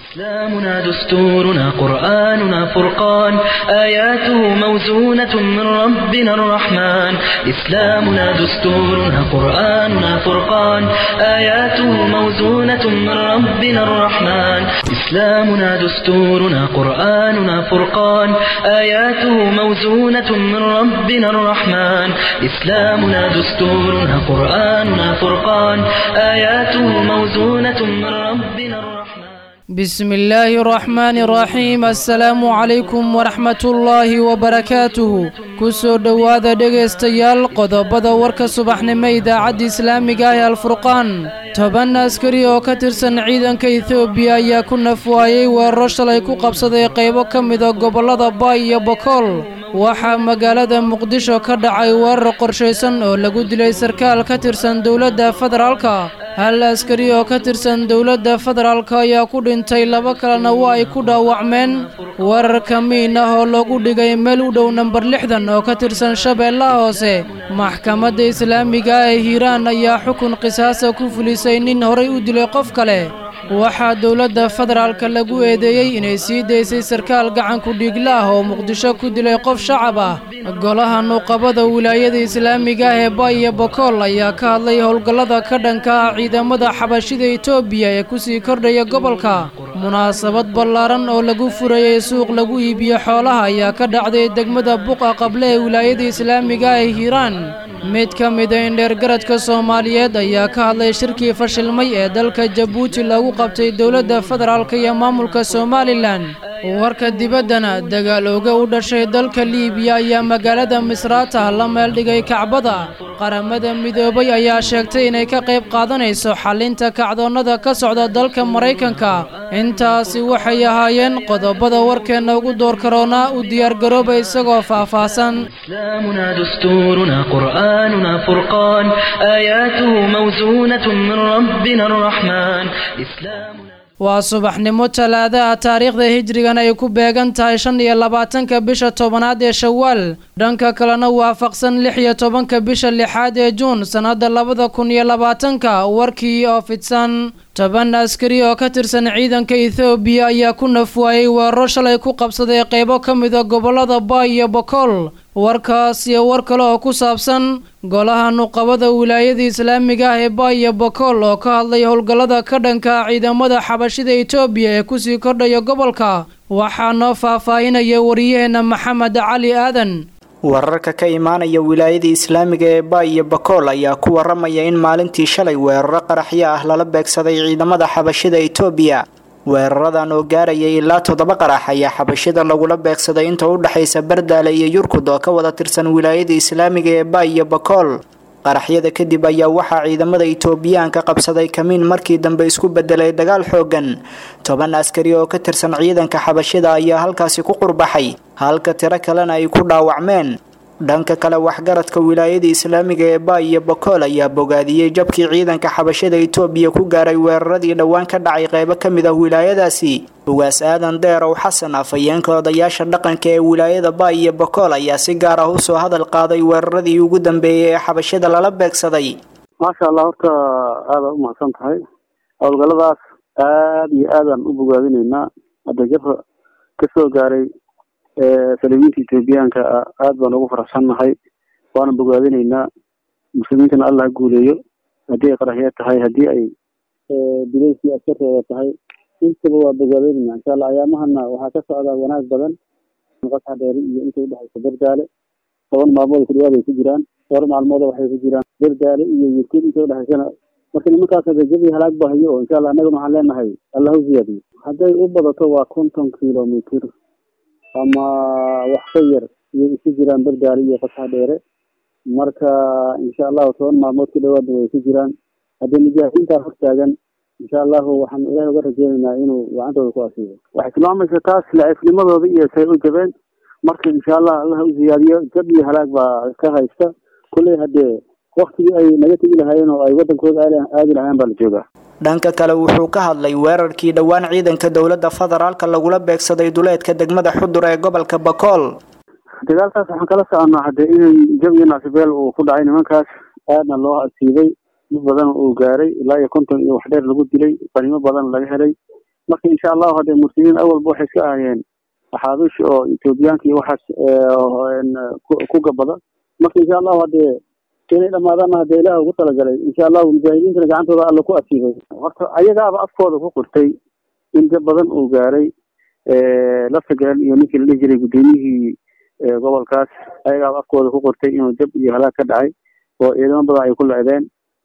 إسلامنا دستورنا قرآننا فرقان آياته موزونة من ربنا الرحمن إسلامنا دستورنا قرآننا فرقان آياته موزونة من ربنا الرحمن إسلامنا دستورنا قرآننا فرقان آياته موزونة من ربنا الرحمن إسلامنا دستورنا قرآننا فرقان آياته موزونة من ربنا الرحمن بسم الله الرحمن الرحيم السلام عليكم ورحمة الله وبركاته kusoo dhowaada dhegaystayaal qodobada warka subaxnimo idaacadda islaamiga ah alfurqaan toban askari oo ka tirsan ciidanka etoobiya ayaa ku nafwaayey weeraro shalay ku qabsaday qaybo ka mida gobollada baay iyo bokool waxaa magaalada muqdisho ka dhacay weerar qorshaysan oo lagu dilay sarkaal ka tirsan dowladda federaalka hal askari oo ka tirsan dowladda federaalka ayaa ku dhintay laba kalena waa ay ku dhaawacmeen weerarka miin ah oo loogu dhigay meel u dhow namber lixdan oo ka tirsan shabeellaha hoose maxkamadda islaamiga ah ee hiiraan ayaa xukun qisaasa ku fulisay nin horay u dilay qof kale waxaa dowladda federaalka lagu eedeeyey inay sii daysay sarkaal gacanku dhiigla ah oo muqdisho ku dilay qof shacab ah golaha nuuqabada wilaayada islaamiga ah ee baay iyo bokool ayaa ka hadlay howlgallada ka dhanka ah ciidamada xabashida etoobiya ee kusii kordhaya gobolka munaasabad ballaaran oo lagu furayey suuq lagu iibiyo xoolaha ayaa ka dhacday degmada buqa qable ee wilaayada islaamiga ah ee hiiraan mid ka mida indheergaradka soomaaliyeed ayaa ka hadlay shirkii fashilmay ee dalka jabuuti lagu qabtay dowladda federaalk iyo maamulka somalilan warka dibaddana dagaal ooga u dhashay dalka liibiya ayaa magaalada misraata la meeldhigay kacbada qaramada midoobay ayaa sheegtay inay ka qayb qaadanayso xallinta kacdoonnada ka socda dalka maraykanka intaasi waxay ahaayeen qodobada warkeenna ugu door karoonaa u diyaargarooba isagoo faahfaahsan إسلامنا دستورنا قرآننا فرقان آياته موزونة من ربنا الرحمن إسلامنا waa subaxnimo talaadaha taariikhda hijrigan ay ku beegan tahay shan iyo labaatanka bisha tobanaad ee shawaal dhanka kalena waafaqsan lix iyo tobanka bisha lixaad ee juun sannadda labada kun iyo labaatanka warkii oo fidsan toban askari oo ka tirsan ciidanka ethoobiya ayaa ku nafwaayey weeraro shalay ku qabsaday qaybo ka mida gobollada baay iyo bokool warkaas iyo war kale oo ku saabsan golaha nuqabada wilaayada islaamiga ah ee baay iyo bokool oo ka hadlay howlgallada ka dhanka ciidamada xabashida etoobiya ee kusii kordhaya gobolka waxaa noo faahfaahinaya wariyaheenna maxamed cali aadan wararka ka imaanaya wilaayada islaamiga ee baay iyo bakool ayaa ku waramaya in maalintii shalay weeraro qaraxyo ah lala beegsaday ciidamada xabashida etoobiya weeraradan oo gaarayay ilaa toddoba qarax ayaa xabashida lagula beegsaday inta u dhexaysa bardaale iyo yurkud oo ka wada tirsan wilaayada islaamiga ee baay iyo bakool qaraxyada kadib ayaa waxaa ciidamada itoobiyaanka qabsaday kamiin markii dambe isku bedelay dagaal xoogan toban askari oo ka tirsan ciidanka xabashida ayaa halkaasi ku qurbaxay halka tiro kalena ay ku dhaawacmeen dhanka kale waxgaradka wilaayada islaamiga ee baay iyo bakool ayaa bogaadiyey jabkii ciidanka xabashada itoobiya ku gaaray weeraradii dhowaan ka dhacay qaybo ka mid ah wilaayadaasi ugaas aadan deerow xasan afhayeenka odayaasha dhaqanka ee wilaayada baay iyo bakool ayaa si gaar ah usoo hadal qaaday weeraradii ugu dambeeyey ee xabashada lala beegsaday maasha allah horta aada u mahadsan tahay howlgalladaas aada iyo aadaan u bogaadinaynaa hadda jabka kasoo gaaray salibiinta etoobiyaanka aada baan ugu faraxsannahay waana bogaadinaynaa muslimiintana allah ha guuleeyo haddii ay qaraxyo tahay haddii ay bileyskii askartooda tahay intaba waa bogaadinaynaa insha allah ayaamahana waxaa ka socdaa wanaag badan qasxa dheeri iyo inta udhexaysa berdaale toban maalmood ku dhawaad ay ku jiraan dhowr maalmood waxay ku jiraan berdaale iyo yurkud inta udhexaysana marka nimankaas jabi halaag bahayo oo insha allah annagana waxaan leenahay allah u ziyaadiyo hadday u badato waa konton kilomitr ama wax ka yar iyo isu jiraan berdaale iyo qasxa dheere marka insha allahu toban maalmood ku dhawaadna way ku jiraan haddii mujaahidiintaa hortaagan insha allahu waxaan ilahay uga rajeynaynaa inuu gacantooda ku asiibo waxay tilmaamaysa taas laciifnimadooda iyo say u jabeen marka insha allah allah u ziyaadiyo jab iyo halaag baa ka haysta kulley haddee waktigii ay naga tegi lahaayeen oo ay wadankooda aadi lahaayeen baa la joogaa dhanka kale wuxuu ka hadlay weerarkii dhowaan ciidanka dowladda federaalka lagula beegsaday duleedka degmada xudur ee gobolka bakool dagaalkaas waxaan kala soconaa hadde in jab iyo naasibeel uu ku dhacay nimankaas aadna loo asiibay dad badan uu gaaray ilaa iyo konton iyo wax dheer lagu dilay qanimo badan laga helay marka insha allahu haddee muslimiin awalba waxay iska ahayeen axaabiish oo etoobiyaanka iyo waxaas ku gabada marka insha allahu haddee inay dhamaadaanna hadee ilaah ugu talagalay insha allahu mujaahidiintana gacantooda alla ku asiibay horta ayagaaba afkooda ku qirtay in dad badan uu gaaray laftagal iyo ninkii la dhihi jiray guddoomiyihii gobolkaas ayagaaba afkooda ku qortay inuu jab iyo halaag ka dhacay oo ciidamo badan ay ku lecdeen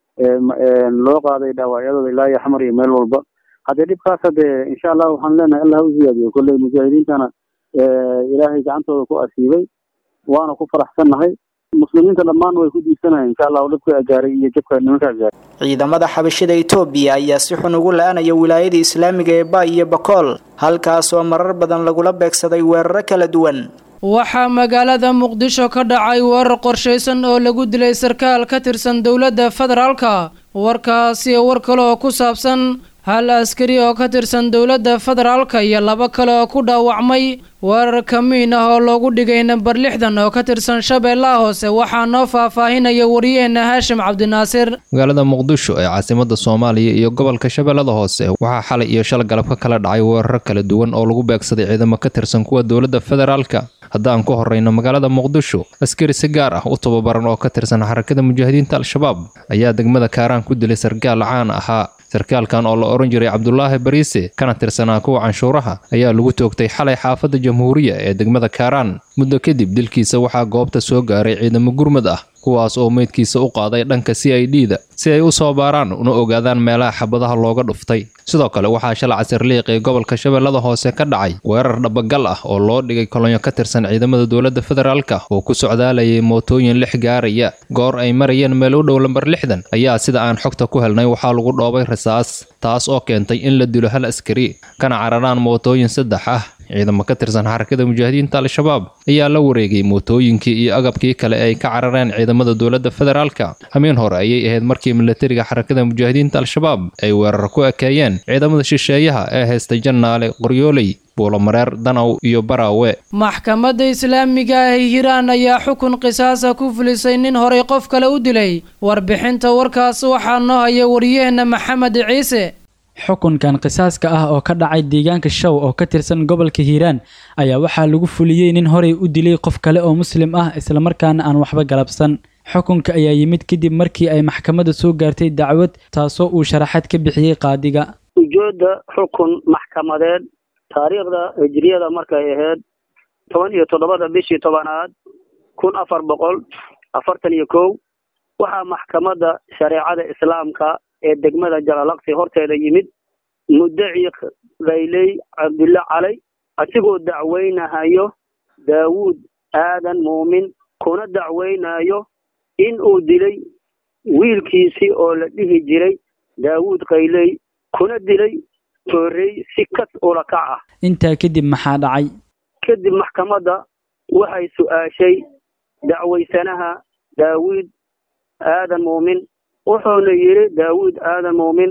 loo qaaday dhaawacyadooda ilaa iyo xamar iyo meel walba haddee dhibkaas hadee insha allah waxaan leenahay allah ha u ziyaadiyo kolley mujaahidiintana ilaahay gacantooda ku asiibay waana ku faraxsannahay muslimiinta dhammaan way ku diisanayeen insha allahu dhibka gaaray iyo jabka nimankaa gaaray ciidamada xabashida etoobiya ayaa si xun ugu la-anaya wilaayada islaamiga ee ba iyo bakool halkaasoo marar badan lagula beegsaday weeraro kala duwan waxaa magaalada muqdisho ka dhacay weerar qorshaysan oo lagu dilay sarkaal ka tirsan dowladda federaalka warkaasi war kale oo ku saabsan hal askari oo ka tirsan dowladda federaalka iyo laba kale oo ku dhaawacmay weerar kamiin ah oo loogu dhigay namber lixdan oo ka tirsan shabeellaha hoose waxaa noo faahfaahinaya wariyaheenna haashim cabdinaasir magaalada muqdisho ee caasimada soomaaliya iyo gobolka shabeellada hoose waxaa xalay iyo shal galab ka kala dhacay weeraro kala duwan oo lagu beegsaday ciidamo ka tirsan kuwa dowladda federaalka haddaan ku horreyno magaalada muqdisho askari si gaar ah u tababaran oo ka tirsan xarakada mujaahidiinta al-shabaab ayaa degmada kaaraan ku dilay sarkaal caan ahaa sarkaalkan oo la odhan jiray cabdulaahi bariise kana tirsanaa kuwa canshuuraha ayaa lagu toogtay xalay xaafadda jamhuuriya ee degmada kaaraan muddo kadib dilkiisa waxaa goobta soo gaaray ciidamo gurmud ah kuwaas oo meydkiisa u qaaday dhanka c i d da si ay u soo baaraan una ogaadaan meelaha xabadaha looga dhuftay sidoo kale waxaa shala casirliiq ee gobolka shabeellada hoose ka dhacay weerar dhabagal ah oo loo dhigay kolonyo ka tirsan ciidamada dowladda federaalka oo ku socdaalayay mootooyin lix gaaraya goor ay marayeen meel u dhow lambar lixdan ayaa sida aan xogta ku helnay waxaa lagu dhoobay rasaas taas oo keentay in la dilo hal askari kana cararaan mootooyin saddex ah ciidamo ka tirsan xarakada mujaahidiinta al-shabaab ayaa la wareegay mootooyinkii iyo agabkii kale ay ka carareen ciidamada dowladda federaalka habeen hore ayay ahayd markii milatariga xarakada mujaahidiinta al-shabaab ay weerar ku ekeeyeen ciidamada shisheeyaha ee haystay jannaale qoryooley buulomareer danaw iyo baraawe maxkamadda islaamiga ah ee hiiraan ayaa xukun qisaasa ku fulisay nin horay qof kale u dilay warbixinta warkaas waxaa noo haya wariyaheenna maxamed ciise xukunkan qisaaska ah oo ka dhacay deegaanka show oo ka tirsan gobolka hiiraan ayaa waxaa lagu fuliyey nin horay u dilay qof kale oo muslim ah islamarkaana aan waxba galabsan xukunka ayaa yimid kadib markii ay maxkamadda soo gaartay dacwad taasoo uu sharaxaad ka bixiyey qaadiga ujeedda xukun maxkamadeed taariikhda hijriyada markay ahayd toban iyo toddobada bishii tobanaad kun afar boqol afartan iyo kow waxaa maxkamadda shareecada islaamka ee degmada jalalaqsi horteeda yimid muddaci kayley cabdulle calay asigoo dacweynahayo daawuud aadan muumin kuna dacweynayo in uu dilay wiilkiisii oo la dhihi jiray daawuud kayley kuna dilay toorey si kas ula kac ah intaa kadib maxaa dhacay kadib maxkamadda waxay su-aashay dacwaysanaha daawuud aadan muumin wuxuuna yidhi daawuud aadan muumin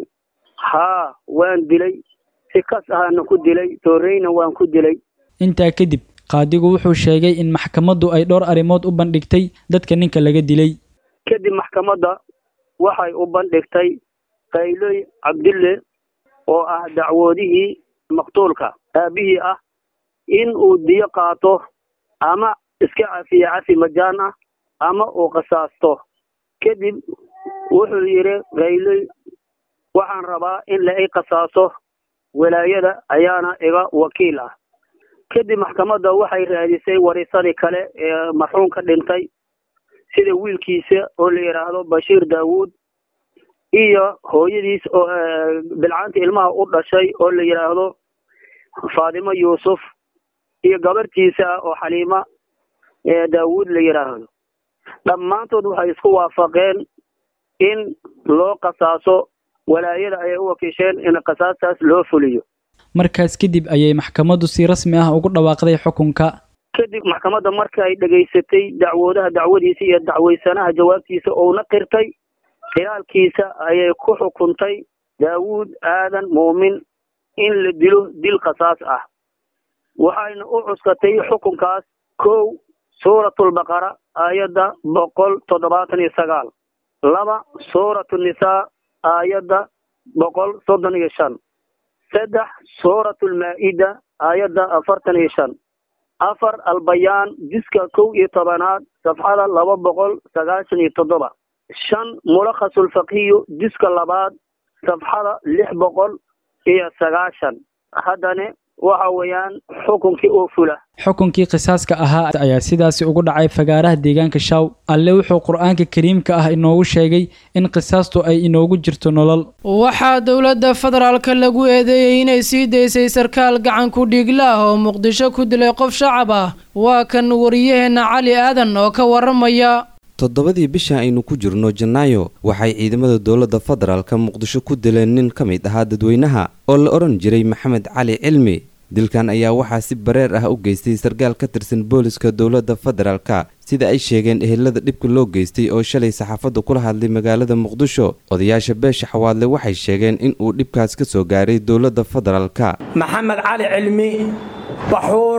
haa waan dilay si kas ahaana ku dilay tooreyna waan ku dilay intaa kadib qaadigu wuxuu sheegay in maxkamaddu ay dhowr arrimood u bandhigtay dadka ninka laga dilay kadib maxkamadda waxay u bandhigtay qayloy cabdille oo ah dacwoodihii maqtuulka aabihii ah in uu diyo qaato ama iska cafiye cafi majaan ah ama uu qisaasto kadib wuxuu yidhi qayloy waxaan rabaa in la i qisaaso walaayada ayaana iga wakiil ah kadib maxkamadda waxay raadisay warisadii kale ee marxuumka dhintay sida wiilkiisa oo la yidhaahdo bashiir daawuud iyo hooyadiis oo bilcaanta ilmaha u dhashay oo la yidhaahdo faatimo yuusuf iyo gabartiisa oo xaliima daawuud la yidhaahdo dhammaantood waxay isku waafaqeen in loo qasaaso walaayada ayay u wakiisheen in qasaastaas loo fuliyo markaas kadib ayay maxkamaddu si rasmi ah ugu dhawaaqday xukunka kadib maxkamadda markay dhegaysatay dacwoodaha dacwadiisa iyo dacwaysanaha jawaabtiisa ouna qirtay khilaalkiisa ayay ku xukuntay daawuud aadan muumin in la dilo dil qasaas ah waxayna u cuskatay xukunkaas kow suuratulbaqara aayadda boqol toddobaatan iyo sagaal laba suuratu nisaa aayadda boqol soddon iyo shan saddex suuratu lmaa-ida aayadda afartan iyo shan afar albayaan jiska kow iyo tobanaad safxada laba boqol sagaashan iyo toddoba shan mulakhasulfaqiyu jiska labaad safxada lix boqol iyo sagaashan haddana waxa weeyaan xukunkii oo fula xukunkii qisaaska ahaa ayaa sidaasi ugu dhacay fagaaraha deegaanka shaw alle wuxuu qur-aanka kariimka ah inoogu sheegay in qisaastu ay inoogu jirto nolol waxaa dowladda federaalka lagu eedeeyey inay sii daysay sarkaal gacan ku dhiigla ah oo muqdisho ku dilay qof shacab ah waa kan wariyaheenna cali aadan oo ka waramaya toddobadii bisha aynu ku jirno janaayo waxay ciidamada dowladda federaalka muqdisho ku dileen nin ka mid ahaa dadweynaha oo la odhan jiray maxamed cali cilmi dilkan ayaa waxaa si bareer ah u geystay sarkaal ka tirsan booliska dowladda federaalka sida ay sheegeen ehelada dhibka loo geystay oo shalay saxaafadda kula hadlay magaalada muqdisho odayaasha beesha xawaadle waxay sheegeen in uu dhibkaas ka soo gaaray dowladda federaalka maxamed cali cilmi baxuur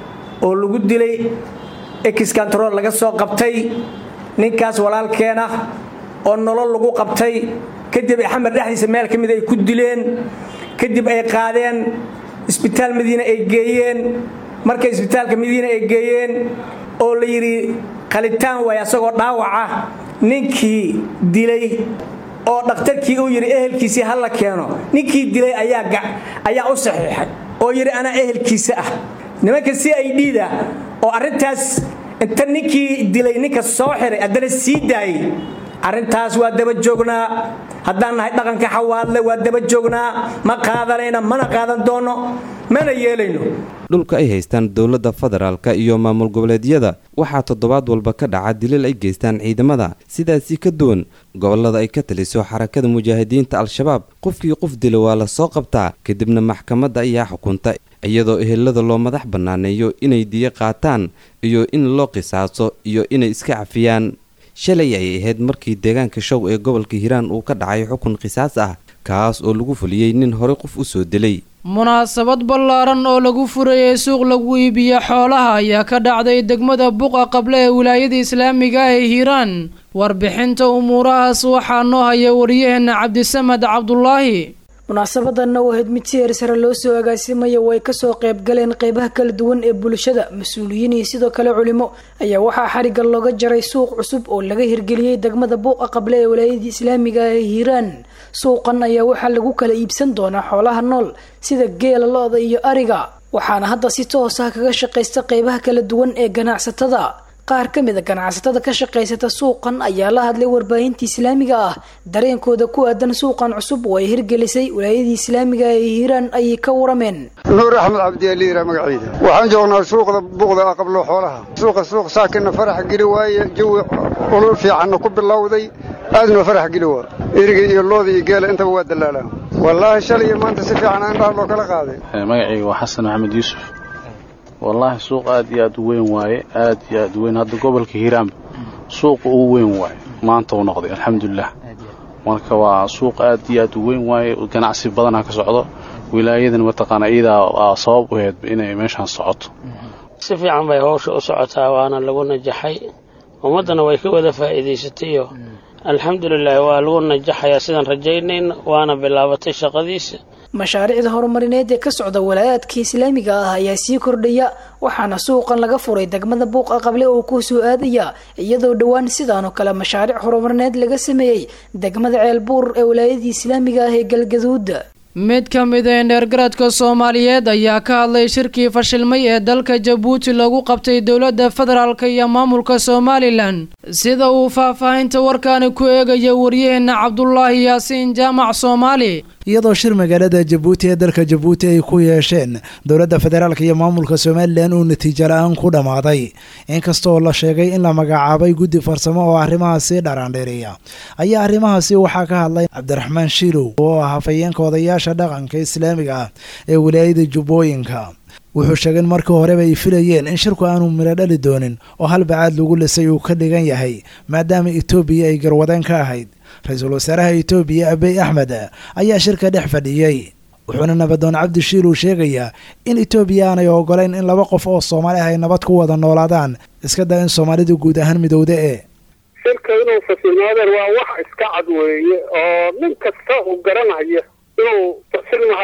oo lagu dilay exkantarool laga soo qabtay ninkaas walaalkeen ah oo nolol lagu qabtay kadib axmed dhexdiisa meel ka mid ay ku dileen kadib ay qaadeen isbitaal madiine ay geeyeen markay isbitaalka madiine ay geeyeen oo la yidhi qalitaan waay asagoo dhaawaca ninkii dilay oo dhakhtarkii uu yidhi ehelkiisii ha la keeno ninkii dilay ayaa u saxiixay oo yidhi anaa ehelkiisa ah nimanka si ay dhiida oo arrintaas inta ninkii dilay ninka soo xiray haddana sii daayey arrintaas waa daba joognaa haddaan nahay dhaqanka xawaadle waa daba joognaa ma qaadanayna mana qaadan doono mana yeelayno dhulka ay haystaan dowladda federaalka iyo maamul goboleedyada waxaa toddobaad walba ka dhaca dilal ay geystaan ciidamada sidaasi ka duwan gobollada ay ka taliso xarakada mujaahidiinta al-shabaab qofkii qof dila waa la soo qabtaa kadibna maxkamadda ayaa xukunta iyadoo ehelada loo madax bannaaneeyo inay diyo qaataan iyo in loo qisaaso iyo inay iska cafiyaan shalay ay ahayd markii deegaanka show ee gobolka hiiraan uu ka dhacay xukun qisaas ah kaas oo lagu fuliyey nin horey qof u soo dilay munaasabad ballaaran oo lagu furayay suuq lagu iibiyo xoolaha ayaa ka dhacday degmada buqa qable ee wilaayada islaamiga ah ee hiiraan warbixinta umuurahaas waxaa noo haya wariyaheenna cabdisamad cabdulaahi munaasabadanna oo ahayd mid si heersare loo soo agaasimaya way kasoo qayb galeen qeybaha kala duwan ee bulshada mas-uuliyiin iyo sidoo kale culimo ayaa waxaa xarigga looga jaray suuq cusub oo laga hirgeliyey degmada buuqa qable ee walaayadii islaamiga ee hiiraan suuqan ayaa waxaa lagu kala iibsan doonaa xoolaha nool sida geela lo-da iyo ariga waxaana hadda si toos ah kaga shaqaysta qeybaha kala duwan ee ganacsatada qaar ka mid a ganacsatada ka shaqaysata suuqan ayaa la hadlay warbaahinta islaamiga ah dareenkooda ku aadan suuqan cusub oo ay hirgelisay walaayadii islaamiga ee hiiraan ayay ka warameen nuur axmed cabdialiira magaciida waxaan joognaa suuqda buuqda aqablo xoolaha suuqa suuq saakina farax geli waaye jawi ulul fiicanna ku bilowday aadnoo farax geli waa eriga iyo looda iyo geela intaba waa dalaalaa wallaahi shalay iyo maanta si fiican indhaha loo kala qaaday magacayga waa xasan maxamed yuusuf wallaahi suuq aad iyo aad u weyn waaye aad iyo aad u weyn hadda gobolka hiiraanba suuqa ugu weyn waaye maanta uu noqday alxamdulilah marka waa suuq aad iyo aad u weyn waaye ganacsi badanaa ka socdo wilaayadan mataqaana iyadaa sabab u aheyd inay meeshaan socoto si fiican bay howsha u socotaa waana lagu najaxay ummaddana way ka wada faa'iidaysatayo alxamdulilah waa lagu najaxayaa sidaan rajaynayna waana bilaabatay shaqadiisa mashaariicda horumarineed ee ka socda walaayaadka islaamiga ah ayaa sii kordhaya waxaana suuqan laga furay degmada buuqa qable oo ku soo aadaya iyadoo dhowaan sidaanoo kale mashaariic horumarineed laga sameeyey degmada ceelbuur ee walaayadii islaamiga ah ee galgaduud mid ka mid a indheergaradka soomaaliyeed ayaa ka hadlay shirkii fashilmay ee dalka jabuuti lagu qabtay dowladda federaalk iyo maamulka somalilan sida uu faahfaahinta warkaani ku eegaya waryaheena cabdulaahi yaasiin jaamac soomaali iyadoo shir magaalada jabuuti ee dalka jabuuti ay ku yeesheen dowladda federaalk iyo maamulka somalilan uu natiijo la-aan ku dhammaaday inkastooo la sheegay in la magacaabay guddi farsamo oo arrimahaasi dharaandheereeya ayaa arrimahaasi waxaa ka hadlay cabdiraxmaan shiilow oo ah hafayeenka odayaasha dhaqanka islaamiga ah ee wilaayada jubbooyinka wuxuu sheegay in markii horeba ay filayeen in shirku aanu midho dhali doonin oo halbacaad lagu lisay uu ka dhigan yahay maadaama etoobiya ay garwadeen ka ahayd ra-iisul wasaaraha etoobiya abiy axmed ayaa shirka dhex fadhiyey wuxuuna nabadoon cabdi shiilow sheegayaa in etoobiya aanay ogolayn in laba qof oo soomaali ah ay nabad ku wada noolaadaan iska daa in soomaalidu guud ahaan midowda ee shirka inuu fasilmaadeen waa wax iska cad weeye oo nin kasta uu garanayo inuu fasilmahayo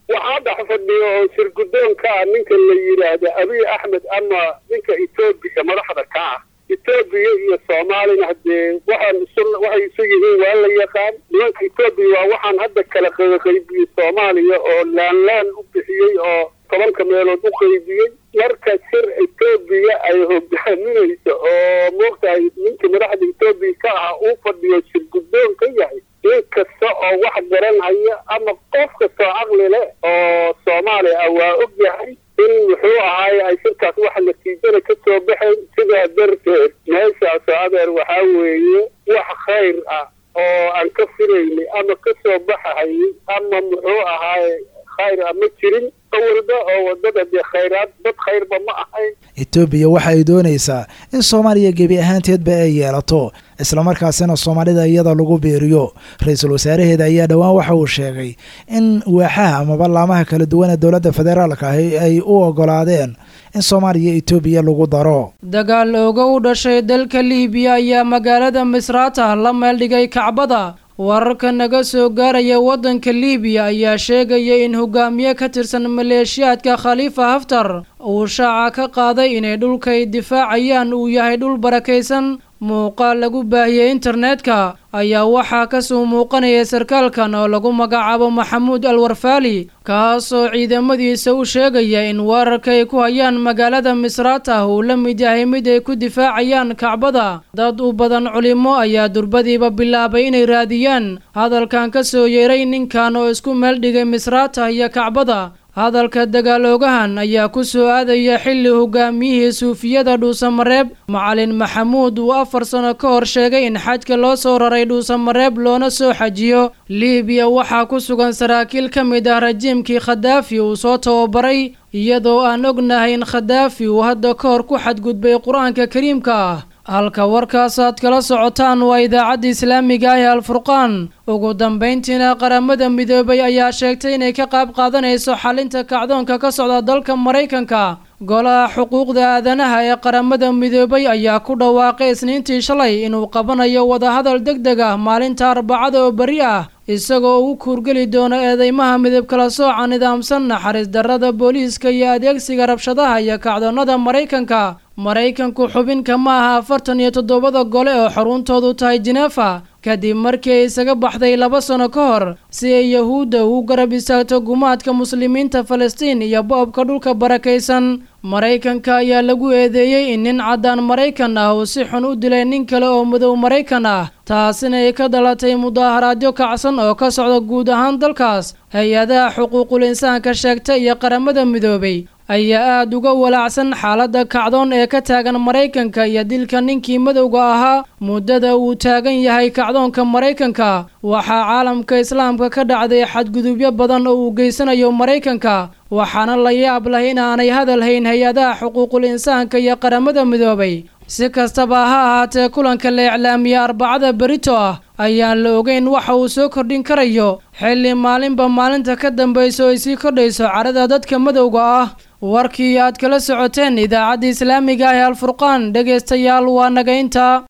waxaa dhex fadhiyo oo shirgudoonka ah ninka la yidhaahdo abiy axmed ama ninka etoobiya madaxda ka ah etoobiya iyo soomaalina haddee waxaan isu waxay isu yihiin waa la yaqaan nimanka etoobiya waa waxaan hadda kala qaybiyey soomaaliya oo laanlaan u bixiyey oo tobanka meelood u qaybiyey marka shir etoobiya ay hogaaminayso oo moogtahay ninka madaxda etoobiya ka ah uu fadhiyo shirgudoon ka yahay nin kasta oo wax garanhaya ama qof kastoo caqli leh oo soomaaliya ah waa og yahay in muxuu ahaaye ay shirkaas wax natiijada ka soo baxayn sidaa darteed meeshaasoo adeer waxaa weeye wax khayr ah oo aan ka filaynay ama ka soo baxahayay ama muxuu ahaaye khayr ah ma jirin awalba oo wadada dee khayraad dad khayrba ma ahayn etoobiya waxa ay doonaysaa in soomaaliya gebi ahaanteedba ay yeelato islamarkaasina soomaalida iyada lagu biiriyo ra-iisul wasaaraheeda ayaa dhowaan waxa uu sheegay in waaxaha amaba laamaha kala duwan ee dowladda federaalka ahi ay u ogolaadeen in soomaaliya etoobiya lagu daro dagaal ooga u dhashay dalka liibiya ayaa magaalada misraata la meeldhigay kacbada wararka naga soo gaaraya waddanka liibiya ayaa sheegaya in hogaamiye ka tirsan maleeshiyaadka khaliifa haftar uu shaaca ka qaaday inay dhulkay difaacayaan uu yahay dhul barakaysan muuqaal lagu baahiyey internetka ayaa waxaa kasoo muuqanaya sarkaalkan oo lagu magacaabo maxamuud alwarfaali kaasoo ciidamadiisa u sheegaya in weerarka ay ku hayaan magaalada misraata uu la mid yahay mid ay ku difaacayaan kacbada dad u badan culimo ayaa durbadiiba bilaabay inay raadiyaan hadalkan ka soo yeeray ninkan oo isku meeldhigay misraata iyo kacbada hadalka dagaaloogahan ayaa ku soo aadaya xilli hogaamiyihii suufiyada dhuusamareeb macalin maxamuud uu afar sano ka hor sheegay in xajka loo soo raray dhuusamareeb loona soo xajiyo liibiya waxaa ku sugan saraakiil ka mid ah rajiimkii khadaafi uu soo tababaray iyadoo aan ognahay in khadaafi uu hadda ka hor ku xadgudbay qur-aanka kariimka ah halka warkaasaad kala socotaan waa idaacadda islaamiga ah ee alfurqaan ugu dambayntiina qaramada midoobay ayaa sheegtay inay ka qayb qaadanayso xalinta kacdoonka ka socda dalka maraykanka golaha xuquuqda aadanaha ee qaramada midoobay ayaa ku dhawaaqay isniintii shalay inuu qabanayo wadahadal deg deg ah maalinta arbacada oo beri ah isagoo ugu kuurgeli doono eedeymaha midab kala sooca nidaamsan naxariis darrada booliiska iyo adeegsiga rabshadaha iyo kacdoonnada maraykanka maraykanku xubinka ma aha afartan iyo toddobada gole oo xaruntoodu tahay jinefa kadib markii ay isaga baxday laba sano ka hor si ay yahuudda ugu garab istaagto gumaadka muslimiinta falastiin iyo bo-obka dhulka barakaysan maraykanka ayaa lagu eedeeyey in nin caddaan maraykan ah uu si xun u dilay nin kale oo madow maraykan ah taasina ay ka dhalatay mudaaharaadyo kacsan oo ka socda guud ahaan dalkaas hay-adaha xuquuqul insaanka sheegta iyo qaramada midoobay ayaa aada uga walaacsan xaaladda kacdoon ee ka taagan maraykanka iyo dilka ninkii madowga ahaa muddada uu taagan yahay kacdoonka maraykanka waxaa caalamka islaamka ka dhacday xadgudubyo badan oo uu geysanayo maraykanka waxaana la yaab leh in aanay hadal hayn hay-adaha xuquuqul insaanka iyo qaramada midoobay si kastaba ha ahaatee kulanka la iclaamiye arbacada berito ah ayaan la ogeyn waxa uu soo kordhin karayo xilli maalinba maalinta ka dambayso ay sii kordhayso cadhada dadka madowga ah warkii aad kala socoteen idaacadda islaamiga ah ee alfurqaan dhegaystayaal waa naga intaa